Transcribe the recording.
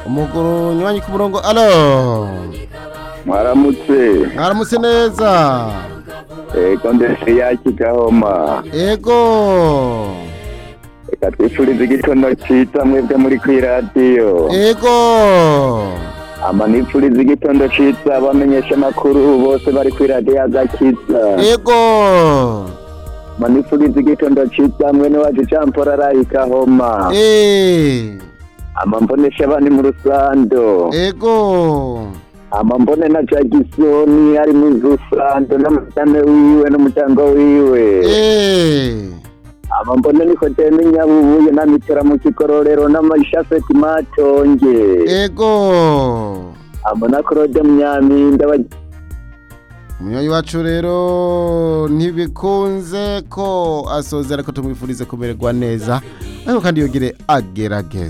umuguru nywanyi ku murongo alo mwaramutse mwaramutse neza ego ndetse yakigahoma ego reka twifurize igitondo ciza mwebwe muri kw'iradiyo ego ama nipfurize igitondo ciza abamenyesha amakuru bose bari kw'iradiyo agakiza ego ama nipfurize igitondo ciza mwene wacu campora arayikahoma eh ama mbonesha abandi mu rusando ego ama mbone na jagisoni ari mu rusando n'amatame wiwe n'umuryango wiwe eh ama mbone nikodeme nyabubuye na mitera mu kikororero n'amashafeti matonge ego ama na claude munyaminda ba- umunywanyi wacu rero ntibikunze ko asozera ko tumwifurize kumererwa neza ariko kandi yogire agerageza